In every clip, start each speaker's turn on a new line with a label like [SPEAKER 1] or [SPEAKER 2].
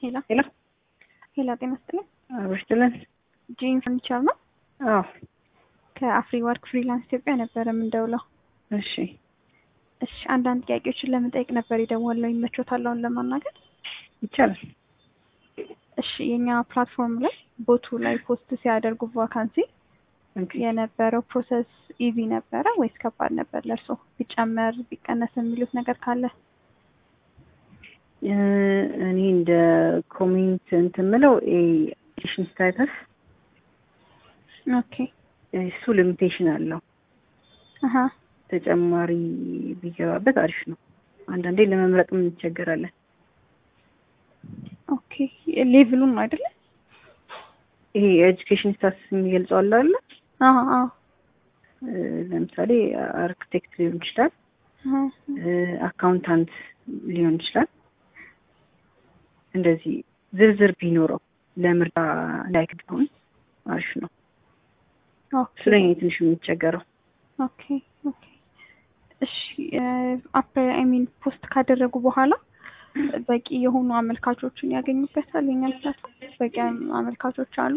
[SPEAKER 1] ሄሎ
[SPEAKER 2] ሄሎ
[SPEAKER 1] ሄሎ፣ ጤና ይስጥልኝ።
[SPEAKER 2] አብርትልን
[SPEAKER 1] ጂን ፈርኒቸር ነው።
[SPEAKER 2] አዎ
[SPEAKER 1] ከአፍሪ ወርክ ፍሪላንስ ኢትዮጵያ ነበረ የምንደውለው።
[SPEAKER 2] እሺ
[SPEAKER 1] እሺ፣ አንዳንድ ጥያቄዎችን ለመጠየቅ ነበር የደወልነው። ይመቾታል አሁን ለማናገር?
[SPEAKER 2] ይቻላል።
[SPEAKER 1] እሺ፣ የኛ ፕላትፎርም ላይ ቦቱ ላይ ፖስት ሲያደርጉ ቫካንሲ
[SPEAKER 2] ኦኬ።
[SPEAKER 1] የነበረው ፕሮሰስ ኢዚ ነበረ ወይስ ከባድ ነበር ለእርሶ? ቢጨመር ቢቀነስ የሚሉት ነገር ካለ?
[SPEAKER 2] እ እኔ እንደ ኮሜንት እንትን የምለው ኤዲሽን ስታተስ
[SPEAKER 1] ኦኬ
[SPEAKER 2] እሱ ሊሚቴሽን አለው።
[SPEAKER 1] አሀ
[SPEAKER 2] ተጨማሪ ቢገባበት አሪፍ ነው። አንዳንዴ ለመምረጥም እንቸገራለን።
[SPEAKER 1] ኦኬ ሌቭሉን ነው አይደለ?
[SPEAKER 2] ይሄ የኤጁኬሽን ስታተስ የሚገልጸው አለ አይደለ?
[SPEAKER 1] አሀ አዎ
[SPEAKER 2] እ ለምሳሌ አርክቴክት ሊሆን ይችላል፣
[SPEAKER 1] አሀ
[SPEAKER 2] እ አካውንታንት ሊሆን ይችላል። እንደዚህ ዝርዝር ቢኖረው ለምርጫ ላይክድ ቢሆን አሪፍ ነው።
[SPEAKER 1] ኦኬ
[SPEAKER 2] ስለኛ ትንሽ የሚቸገረው
[SPEAKER 1] ኦኬ ኦኬ እሺ አፕ አይ ሚን ፖስት ካደረጉ በኋላ በቂ የሆኑ አመልካቾችን ያገኙበታል። የኛ ፕላትፎርም በቂ አመልካቾች አሉ።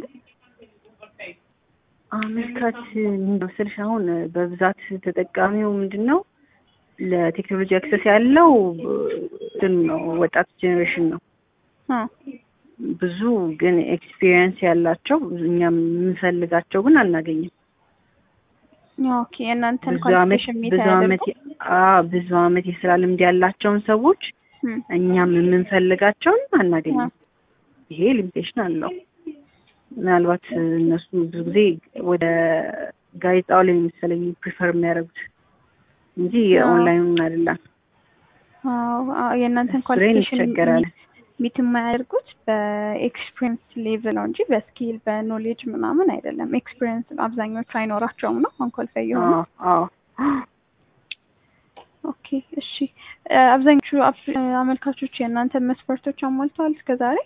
[SPEAKER 2] አመልካች ምንድነው ስልሽ አሁን በብዛት ተጠቃሚው ምንድን ነው ለቴክኖሎጂ አክሰስ ያለው እንትን ነው ወጣት ጄኔሬሽን ነው።
[SPEAKER 1] አ
[SPEAKER 2] ብዙ ግን ኤክስፒሪየንስ ያላቸው እኛም የምንፈልጋቸው ግን አናገኝም።
[SPEAKER 1] ኦኬ የእናንተን
[SPEAKER 2] ብዙ አመት
[SPEAKER 1] ኳሊፊኬሽን ሚት
[SPEAKER 2] ብዙ አመት አዎ ብዙ አመት የስራ ልምድ ያላቸውን ሰዎች እኛም የምንፈልጋቸውን አናገኝም። ይሄ ሊሚቴሽን አለው። ምናልባት እነሱ ብዙ ጊዜ ወደ ጋዜጣው ላይ መሰለኝ ፕሪፈር የሚያደርጉት እንጂ የኦንላይኑን አይደለም።
[SPEAKER 1] የእናንተን
[SPEAKER 2] እሱ ላይ
[SPEAKER 1] ኳሊፊኬሽን
[SPEAKER 2] እንቸገራለን።
[SPEAKER 1] ሚት የማያደርጉት በኤክስፒሪየንስ ሌቭል ነው እንጂ በስኪል በኖሌጅ ምናምን አይደለም። ኤክስፒሪየንስ አብዛኞቹ አይኖራቸውም ነው አንኳሊፋይ የሆኑ
[SPEAKER 2] አዎ አዎ
[SPEAKER 1] ኦኬ እሺ እ አብዛኞቹ አፕ- አመልካቾች የእናንተን መስፈርቶች አሟልተዋል እስከ ዛሬ?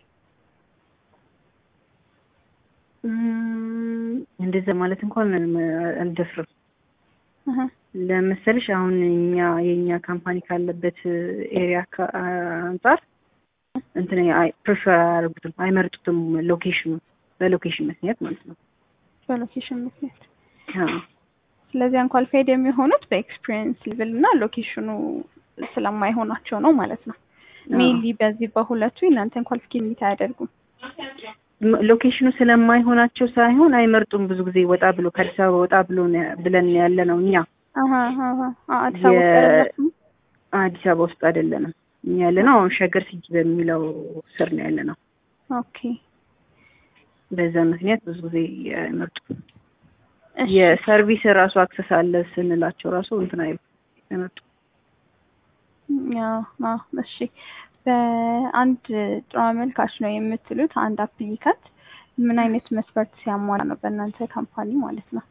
[SPEAKER 2] እም፣ እንደዛ ማለት እንኳን አልደፍርም።
[SPEAKER 1] አሀ
[SPEAKER 2] ለመሰልሽ አሁን እኛ የእኛ ካምፓኒ ካለበት ኤሪያ አንጻር እንትን ፕሪፈር አያደርጉትም፣ አይመርጡትም ሎኬሽኑ በሎኬሽን ምክንያት ማለት ነው።
[SPEAKER 1] በሎኬሽን ምክንያት
[SPEAKER 2] አዎ
[SPEAKER 1] ስለዚህ አንኳሊፋይድ የሚሆኑት በኤክስፒሪየንስ ሌቭል እና ሎኬሽኑ ስለማይሆናቸው ነው ማለት ነው። ሜይንሊ በዚህ በሁለቱ የእናንተን ኳሊፊኬሽን ሚት አያደርጉም።
[SPEAKER 2] ም- ሎኬሽኑ ስለማይሆናቸው ሳይሆን አይመርጡም። ብዙ ጊዜ ወጣ ብሎ ከአዲስ አበባ ወጣ ብሎ ነው- ብለን ያለ ነው እኛ
[SPEAKER 1] አሀ አሀ አ- አዲስ አበባ ውስጥ
[SPEAKER 2] የ-
[SPEAKER 1] አይደላችሁም?
[SPEAKER 2] አዲስ አበባ ውስጥ አይደለንም እኛ ያለ ነው አሁን ሸገር ሲቲ በሚለው ስር ነው ያለ ነው።
[SPEAKER 1] ኦኬ
[SPEAKER 2] በዛ ምክንያት ብዙ ጊዜ አይመርጡም።
[SPEAKER 1] እሺ
[SPEAKER 2] የሰርቪስ ራሱ አክሰስ አለ ስንላቸው ራሱ እንትን አይሉ አይመርጡም።
[SPEAKER 1] አዎ አዎ እሺ በአንድ ጥሩ አመልካች ነው የምትሉት አንድ አፕሊካንት ምን አይነት መስፈርት ሲያሟላ ነው በእናንተ ካምፓኒ ማለት ነው?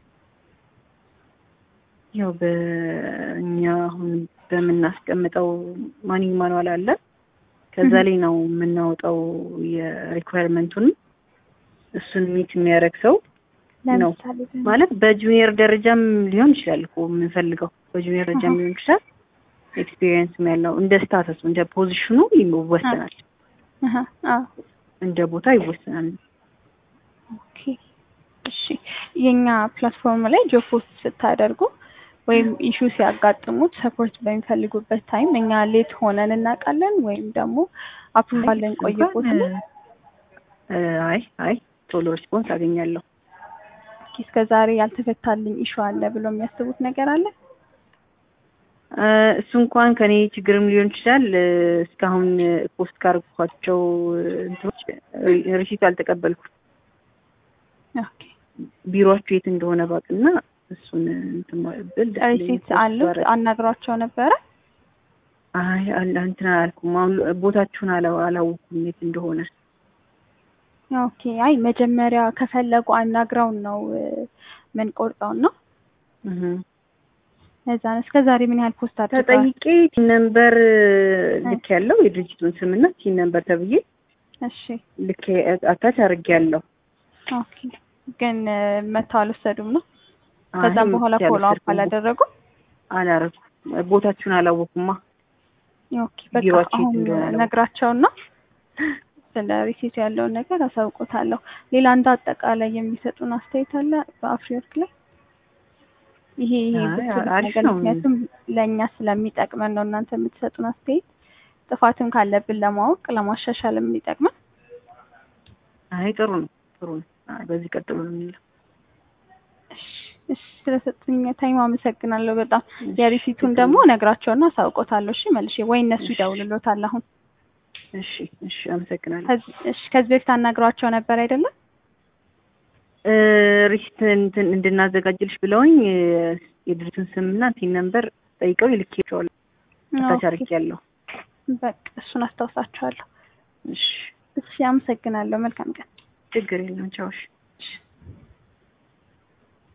[SPEAKER 2] ያው በእኛ አሁን በምናስቀምጠው ማኒንግ ማኑዋል አለ ከዛ ላይ ነው የምናወጣው የሪኳየርመንቱን እሱን ሚት የሚያደርግ ሰው ነው
[SPEAKER 1] ለምሳሌ በ-
[SPEAKER 2] ማለት በጁኒየር ደረጃም ሊሆን ይችላል እኮ የምንፈልገው በጁኒየር ደረጃም
[SPEAKER 1] አሃ።
[SPEAKER 2] ሊሆን ይችላል። ኤክስፒሪየንስም ያለው እንደ ስታተሱ እንደ ፖዚሽኑ ይወሰናል፣
[SPEAKER 1] አሀ አዎ
[SPEAKER 2] እንደ ቦታ ይወሰናል።
[SPEAKER 1] ኦኬ እሺ የኛ ፕላትፎርም ላይ ጆብ ፖስት ስታደርጉ ወይም ኢሹ ሲያጋጥሙት ሰፖርት በሚፈልጉበት ታይም እኛ ሌት ሆነን እናውቃለን ወይም ደግሞ አፕሩቫል ልንቆይቦት ነው?
[SPEAKER 2] እ አይ አይ ቶሎ ሪስፖንስ አገኛለሁ።
[SPEAKER 1] እስከ ዛሬ ያልተፈታልኝ ኢሹ አለ ብሎ የሚያስቡት ነገር አለ?
[SPEAKER 2] እ እሱ እንኳን ከኔ ችግርም ሊሆን ይችላል። እ እስካሁን ፖስት ካርኳቸው እንትኖች ሪሲት አልተቀበልኩም።
[SPEAKER 1] ኦኬ
[SPEAKER 2] ቢሮአችሁ የት እንደሆነ ባቅና እሱን እንትን ብል ደስ ይለኛል።
[SPEAKER 1] ሪሲት
[SPEAKER 2] ፖስት
[SPEAKER 1] አሉት
[SPEAKER 2] ባረግ።
[SPEAKER 1] አናግሯቸው ነበረ?
[SPEAKER 2] አይ አለ እንትን አላልኩም። አሁን ቦታችሁን አላ- አላወኩም የት እንደሆነ።
[SPEAKER 1] ኦኬ አይ መጀመሪያ ከፈለጉ አናግረውን ነው እ ምን ቆርጠው ነው
[SPEAKER 2] እህ
[SPEAKER 1] እዛ ነው። እስከ ዛሬ ምን ያህል ፖስት አድርገዋል?
[SPEAKER 2] ተጠይቄ ቲን ነምበር ልክ ያለው የድርጅቱን ስምና ቲን ነምበር ተብዬ
[SPEAKER 1] እሺ
[SPEAKER 2] ልክ አታች አድርጌ ያለው
[SPEAKER 1] ኦኬ ግን እ መተው አልወሰዱም ነው? ከዛም በኋላ ፎሎ አፕ አላደረጉም?
[SPEAKER 2] አላረኩም። ቦታችሁን አላወኩማ።
[SPEAKER 1] ኦኬ በቃ
[SPEAKER 2] ቢሮአችሁ የት
[SPEAKER 1] አሁን
[SPEAKER 2] እንደሆነ አላወኩም።
[SPEAKER 1] ነግራቸውና ስለ ሪሲቱ ያለውን ነገር አሳውቆታለሁ። ሌላ እንደ አጠቃላይ የሚሰጡን አስተያየት አለ በአፍሪወርክ ላይ ይሄ ይሄ
[SPEAKER 2] አይ፣
[SPEAKER 1] ብትሉት
[SPEAKER 2] አሪፍ
[SPEAKER 1] ነገር
[SPEAKER 2] ነው።
[SPEAKER 1] ምክንያቱም ለእኛ ስለሚጠቅመን ነው እናንተ የምትሰጡን አስተያየት ጥፋትም ካለብን ለማወቅ ለማሻሻል የሚጠቅመን
[SPEAKER 2] አይ ጥሩ ነው ጥሩ ነው። አይ በዚህ ቀጥሎ ነው የሚለው።
[SPEAKER 1] እሺ፣ እሺ፣ ስለሰጡኝ ታይም አመሰግናለሁ በጣም
[SPEAKER 2] እሺ፣
[SPEAKER 1] የሪሲቱን
[SPEAKER 2] ችግር
[SPEAKER 1] ደግሞ
[SPEAKER 2] የለም።
[SPEAKER 1] እነግራቸውና አሳውቆታለሁ እሺ መልሼ ወይ እነሱ
[SPEAKER 2] እሺ።
[SPEAKER 1] ይደውልሎታል አሁን
[SPEAKER 2] እሺ እሺ አመሰግናለሁ።
[SPEAKER 1] ከዚህ እሺ ከዚህ በፊት አናግሯቸው ነበር አይደለም
[SPEAKER 2] እ ሪሲት እንትን እንድናዘጋጅልሽ ብለውኝ እ የድርጅቱን ስምና ቲን ነምበር ጠይቀው ይልኬዋለሁ። ታች
[SPEAKER 1] ኦኬ፣
[SPEAKER 2] አድርጌያለሁ።
[SPEAKER 1] በቃ እሱን አስታውሳቸዋለሁ
[SPEAKER 2] እሺ
[SPEAKER 1] እሺ አመሰግናለሁ መልካም ቀን
[SPEAKER 2] ችግር የለም ቻውሽ